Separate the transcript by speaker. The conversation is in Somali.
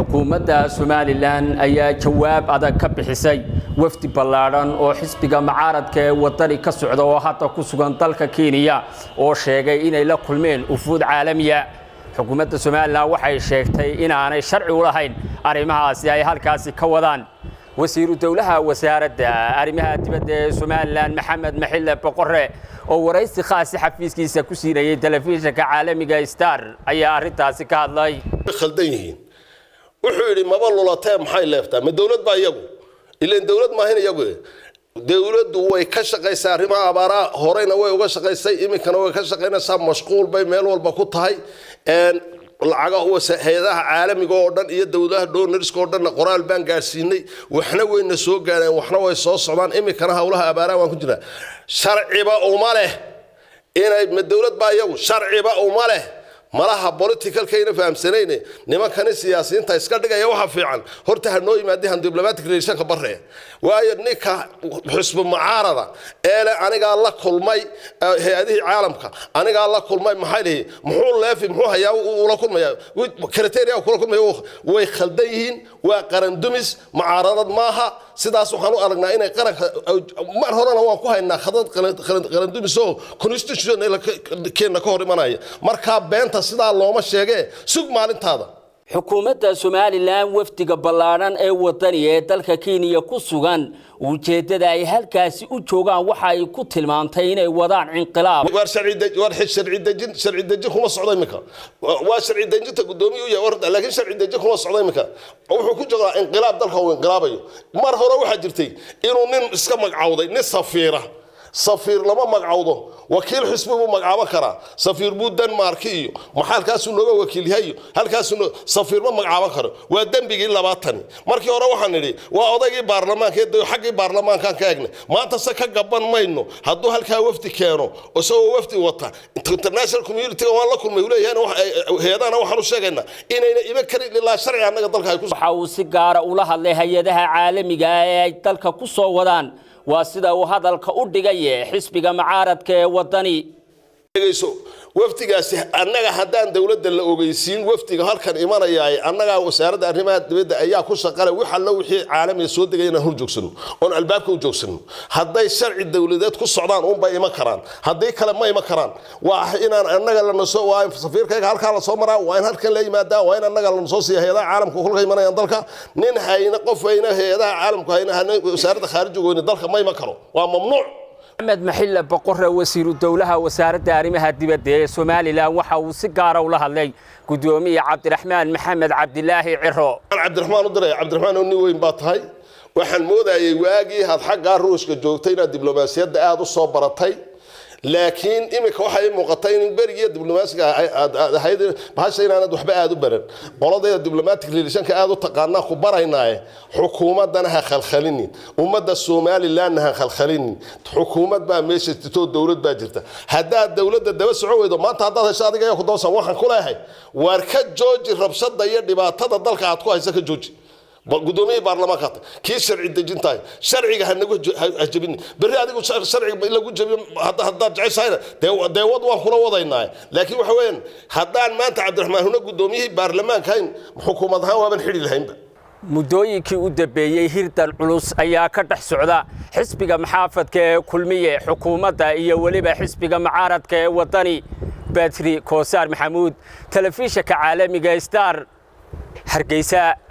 Speaker 1: xukuumadda somalilan ayaa jawaab adag ka bixisay wafdi ballaadhan oo xisbiga mucaaradka ee wadani ka socda oo hadda ku sugan dalka kenya oo sheegay inay la kulmeen ufuud caalamiya xukuumadda somalilan waxay sheegtay inaanay sharci u lahayn arrimahaasi ay halkaasi ka wadaan wasiiru dowlaha wasaaradda arrimaha dibadda ee somalilan maxamed maxille boqore oo waraysi khaasi xafiiskiisa ku siinayay telefishinka caalamiga star ayaa arrintaasi ka hadlay
Speaker 2: khaldan yihiin wuxuu yidhi maba lulatee maxay leeftaa ma dowlad baa iyagu ilan dowlad maahin iyagu dowladdu way ka shaqaysaa arrimaha abaaraha horeyna way uga shaqaysay iminkana way ka shaqaynaysaa mashquul bay meel walba ku tahay lacaga hay-adaha caalamiga oo dhan iyo dowladaha donorska oo dhanna qoraal baan gaadhsiinay waxna wayna soo gaadheen waxna way soo socdaan iminkana howlaha abaaraha waan ku jirnaa sharciba uma leh inay ma dowlad baa iyagu sharciba uma leh malaha politicalkayna fahamsanayne nimankani siyaasiyiinta iska dhigaya waxa fiican horta ha noo yimaadihan diblomatic relationka bare waayo ninka xusbu mucaarada eele anigaa la kulmay hay-adihii caalamka anigaa la kulmay maxay lihi muxuu leefi muxuu hayaa ula kulmaya kriteria kula kulmaya way khaldan yihiin waa qarandumis mucaaradad maaha sidaas waxaan u aragnaa inay qaranka mar horena waan ku haynaa khadad qarandumis oo constitution keenna ka hor imanaya markaa beenta sidaa looma sheegee sug maalintaada
Speaker 1: xukuumadda somalilan wafdiga ballaadhan ee wadani ee dalka kenya ku sugan ujeeddada ay halkaasi u joogaan waxa ay ku tilmaantay inay wadaan inqilaab
Speaker 2: waar sharci dejin sharci dejin kuma socdo iminka waa sharci dejinta guddoomiye u yahay laakiin sharci dejin kuma socdo iminka wuxuu ku joogaa inqilaab dalka uu inqilaabayo mar hore waxaa jirtay inuu nin iska magcawday nin safiira safiir lama magcawdo wakiil xisbi buu magcaaban karaa safiir buu denmarki iyo maxaa halkaasuu nooga wakiil yahay iyo halkaasuu safiir ma magcaaban karo waa dembigii labaatani markii hore waxaan nidhi waa odaygii baarlamaanka ee xaggii baarlamaankaan ka egnay maanta se ka gaban mayno hadduu halkaa wafdi keeno isagoo wafdi wata international community-ga waan la kulmay leeyahay hay-adahana waxaan u sheegaynaa inayna iman karin ilaa sharci annaga dalka ay ku
Speaker 1: waxa uu si gaara ula hadlay hay-adaha caalamiga ah ee ay dalka ku soo wadaan waa sida uu hadalka u dhigaye xisbiga mucaaradka ee wadani
Speaker 2: wafdigaasi annaga haddaan dowladda la ogeysiin wafdiga halkan imanayaay annagaa wasaaradda arrimaha dibadda ayaa ku shaqale wax allo wixii caalamiga soo degay inaan hor joogsano oon albaabka u joogsano hadday sharci dowladeed ku socdaan unbay iman karaan haddii kale ma iman karaan waa inaan annaga lanaso waa in safiirkayga halkaa lasoo maraa waa in halkan la yimaadaa waa in annaga lanasoo siiya hay-adaha caalamka kulka imanayaan dalka nin hayna qof hayna hay-adaha caalamku hayna wasaaradda khaarijiga weyne dalka ma iman karo waa mamnuuc
Speaker 1: maxamed maxille boqore wasiiru dowlaha wasaaradda arrimaha dibadda ee somalilan waxa uu si gaara ula hadlay guddoomiye cabdiraxmaan maxamed cabdilaahi ciro
Speaker 2: cabdiraxmaan u diray cabdiraxmaan oo nin weyn baa tahay waxaan moodayay waagii had xaggaa ruushka joogtay inaad diblomaasiyadda aada u soo baratay laakiin iminka waxay ii muuqatay in berigiiyo diblomaasiga ahayd bahasha inaanad waxba aada u baran qoladayda diblomatic relationka aada u taqaanaa ku baraynaaye xukuumaddana ha khalkhalinin ummadda somalilandna ha khalkhalinin xukuumad baa meesha jirto dowlad baa jirta haddaad dowladda daba soco weydo maanta haddaad hesho adiga ayaa ku dabasan waxaan ku leeyahay waar ka jooji rabshada iyo dhibaatada dalka aad ku haysa ka jooji guddoomiyihii baarlamaanka kii sharci dejintahay sharciga hanagu hajabin berri adigu sharciga lagu jabiyo haddaad jeceshahayna dee wad waan kula wadaynaa laakiin waxa weeyaan haddaan maanta cabdiraxmaan huna guddoomiyihii baarlamaanka hayn xukuumad ahaan waaban xidhi lahaynba
Speaker 1: muddooyinkii u dambeeyey hirdan culus ayaa ka dhex socda xisbiga maxaafadka ee kulmiye xukuumadda iyo weliba xisbiga mucaaradka ee wadani batri koosaar maxamuud telefishinka caalamiga star hargeysa